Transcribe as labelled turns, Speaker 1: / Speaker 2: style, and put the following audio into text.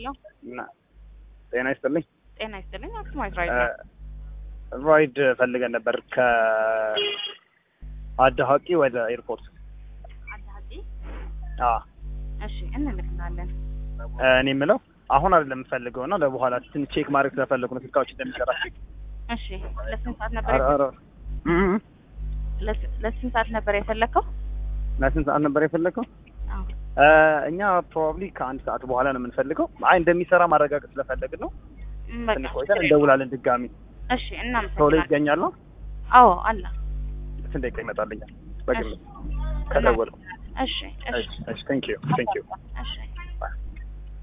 Speaker 1: ሄሎ
Speaker 2: እና ጤና ይስጥልኝ።
Speaker 1: ጤና ይስጥልኝ። አክሱማይት ራይድ ነው።
Speaker 2: ራይድ ፈልገን ነበር ከአዳሀቂ ወደ ኤርፖርት።
Speaker 1: አዳሀቂ
Speaker 2: አዎ
Speaker 1: እሺ፣ እንልክላለን።
Speaker 2: እኔ የምለው አሁን አይደለም የምፈልገው እና ለበኋላ ትንሽ ቼክ ማድረግ ስለፈለጉ ነው ስልካዎች እንደሚሰራ
Speaker 1: እሺ፣ ለስንት ሰዓት ነበር
Speaker 2: ኧረ ኧረ እም
Speaker 1: ለስ- ለስንት ሰዓት ነበር የፈለግከው?
Speaker 2: ለስንት ሰዓት ነበር የፈለገው?
Speaker 1: አዎ
Speaker 2: እኛ ፕሮባብሊ ከአንድ ሰዓት በኋላ ነው የምንፈልገው። አይ እንደሚሰራ ማረጋገጥ ስለፈለግን ነው።
Speaker 1: ም፣ በቃ
Speaker 2: ትንሽ ቆይተን እንደውላለን ድጋሚ።
Speaker 1: እሺ፣
Speaker 2: ቶሎ
Speaker 1: እናመሰግናለን።
Speaker 2: ይገኛል ነው
Speaker 1: አዎ አለ።
Speaker 2: ስንት ደቂቃ ይመጣልኛል? በግምት
Speaker 1: እሺ፣
Speaker 2: ከደወልኩ።
Speaker 1: እሺ፣ እሺ፣
Speaker 2: እሺ፣ ቴንክ ዩ ቴንክ ዩ
Speaker 1: እሺ